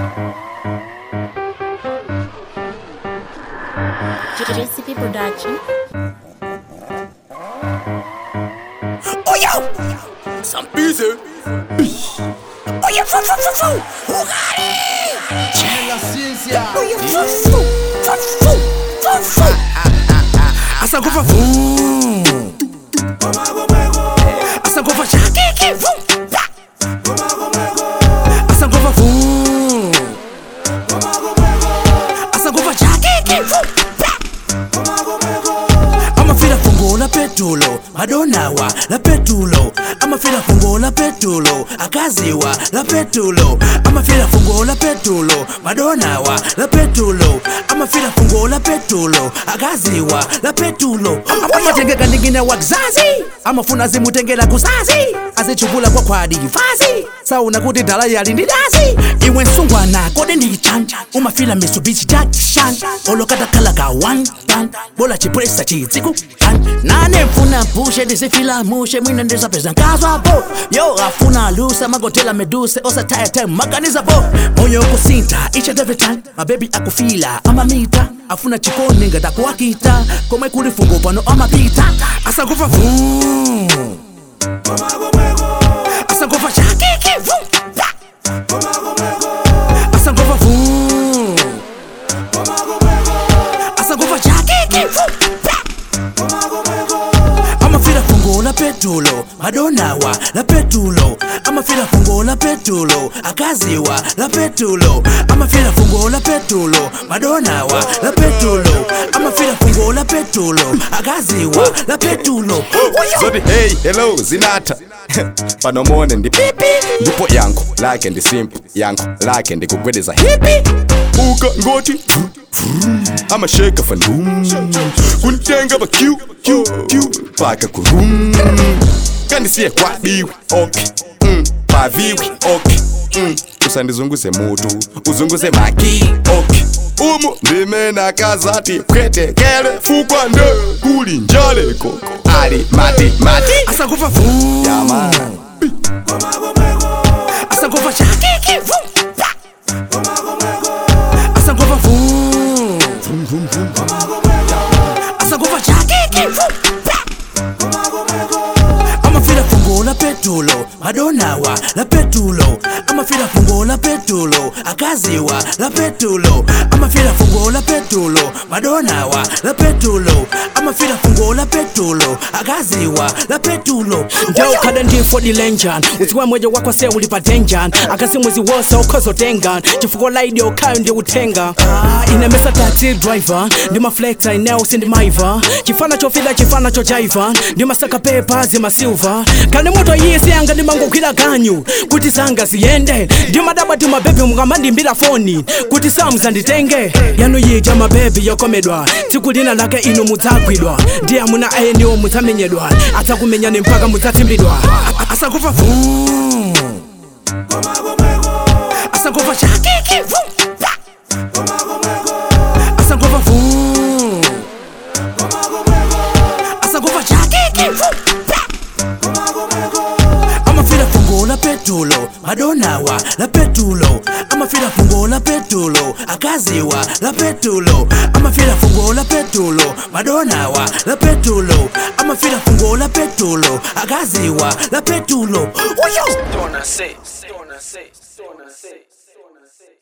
JCP Production. Oh yo! Some busy. Oh yeah, fu fu fu fu. Ugari. La ciencia. Oh yeah, fu fu fu fu fu fu. Asa kufa fu. Asa kufa shakiki fu. Asa kufa fu. Asa kufa shakiki fu. amafila fungo la petulo madonawa la petulo amafila fungo la petulo akaziwa la petulo amafila fungo la petulo madonawa la petulo amafila fungo la petulo akaziwa la petulo amatengeka ndingine wa kizazi amafuna zimutengela kuzazi azichukula kwa kwadi vazi sauna kuti dala yali ndi dazi iwe nsungwana kode ndichanja umafila mitsubishi jackson olokadakhala ka one tan bola chipresa chitsiku tan nane mfuna mpushe ndizifila mushe mwina ndizapeza nkazwapo yo afuna lusa magotela meduse osatayate maganizapo moyo kusinta each and every time mabebi akufila amamita afuna chikoni ngatakuwakita komwe kuli fungo pano amapita asakufa vum asangofa shakiki vum pa. asangofa vum asangofa shakiki vum pa. amafila fungo la petulo madonawa la petulo amafila fungo la petulo akaziwa la petulo amafila fungo la petulo madonawa la petulo amafila fungo la petulo akaziwa la petulo zoti hey hello zinatha panomone ndi pipi ndipo yankho lake ndi simple yankho lake ndikugwedeza hipi uka ngoti vru, vru, amasheka fandum kuntenga pa q q q paka kurum kandisiye kwadiwe okay mm, paviwi okay mm, usandizunguze mutu uzunguze maki okay umu ndimena kazati pwetekele fukwa nde kuli njale koko ali mati mati asakufa vum Yaman. asangofa shakiki vum pa. asangofa vum asangofa shakiki vum pa. amafila fungo la petulo madonawa la petulo amafila fungo la petulo akaziwa la petulo amafila fungo la petulo madonawa la petulo amafila fungo la petulo akaziwa la petulo ndeukhala ndimfodi lenjan udziwa mweja wako se uli pa denjan akasi mwezi wose ukhozotengan chifukwa laidi okhayo ndi uthenga Ah, inemesa taxi driver ndimaflexa ineo sindimaiva chifana chofida chifana chojaiva ndimasaka pepa zimasilva kani moto yise yanga ndimangogwira ganyu kuti zanga ziyende ndimadabwa timabebi mukamandimbira foni kuti samuzanditenge yanu yija mabebi yokomedwa tsiku lina lake inu mudzagwidwa ndi amuna ayeniwo mudzamenyedwa adzakumenyani mpaka mudzatsimbidwa asangofa vum asangofa shakiki vum pa. asangofa vum asangofa shakiki vum pa. amafila fungo la petulo madonawa la petulo amafila fungo la petulo akaziwa la petulo amafila fungo la petulo madonawa la petulo amafila fungo la petulo akaziwa la petulo Uyo! Don't I say, don't I say, don't I say, don't I say.